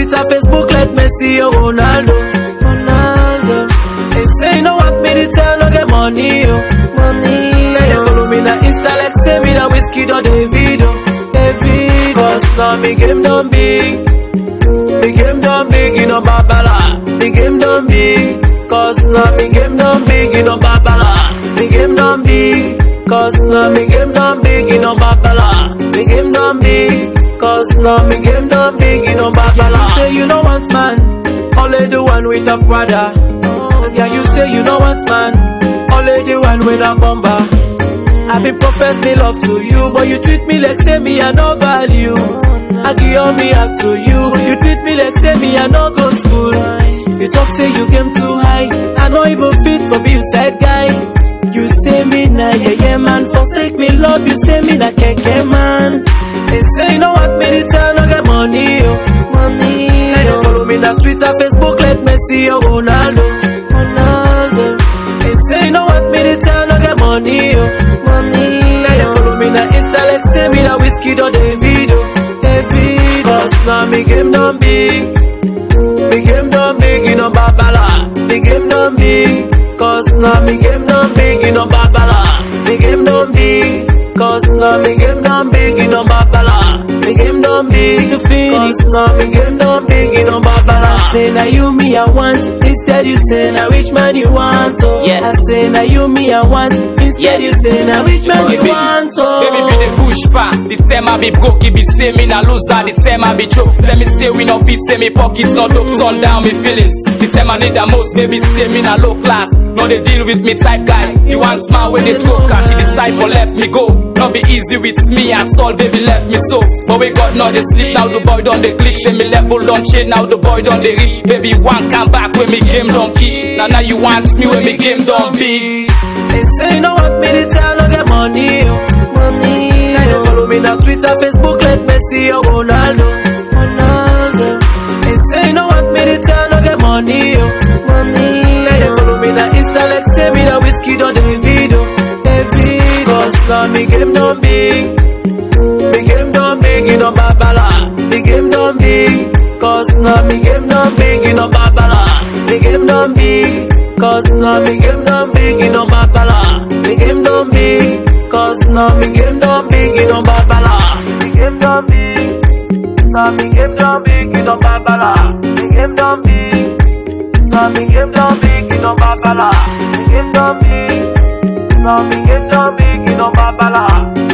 Twitter, Facebook, let me see your Ronaldo. Ronaldo. They say you know what me to tell, no get money, yo. Money. Then they follow me na Insta, like say me na whiskey or Davido. Davido. Cause now me game done big. Me game done big, you know babala. Me game done big. Cause now me game done big, you know babala. Me game done big. Cause now me game done big, you know babala. Me game done big. Cause now me game done big, you know babala. You say you don't want man, only the one with a brother. Yeah, you say you don't want man, only the one with a bomber. I be profess me love to you, but you treat me like say me I no value. I give all me up to you, you treat me like say me I no go school. You talk say you game too high, I no even fit for be you side guy. You say me na yeah yeah man, forsake me love, you say me na keke man. They say you know what me to tell, no get money yo, money. Then you follow me na Twitter, Facebook, let me see your Ronaldo, Ronaldo. They say you know what me to tell, no get money yo, money. Then you follow me na Insta, let say me na whiskey or Davido, Davido. Cause now me game done big. Me game done big, you know babala. Me game done big, cause now me game done big, you know babala. Me game done big, cause now me game done big, you know babala. Me game done big, cause now me game done big, you know babala. Say now you me I want, instead you say now which man you want, oh. Yes. I say now you me I want, instead Yes. you say now which man Okay, you baby. want, oh. Baby be the push far. The same I be broke, it be say me na loser. The same I be choke. Say me say we no fit, say me pockets no dope, turn down me feelings. The same I need the most, baby say me na low class. No they deal with me type guy. You want smile when they talk, and she decide for left me go. Not be easy with me and all, baby left me so. But we got now they sleep, now the boy done they click. Say me level don't change, now the boy done they read. Baby one come back when me game don't key. Now now you want me when me game don't be. They say you know what me to tell, no get money, yo. money. Then you follow me na Twitter, Facebook, let me see your Ronaldo, Ronaldo. They say you know what me to tell, no get money, yo. money. Then you follow me na Insta, let say me na whiskey or Davido, Davido. Cause now me game done big, me game done big, you know babala. Me game done big, cause now me game done big, you know babala. Me game done big. Cause now me game done big, you know babala. Me game done big, cause now me game done big, you know babala. Me game done big, now me game done big, you know babala. Me game done big, now me game done big, you know babala. Me game done big, now me game done big, you know babala.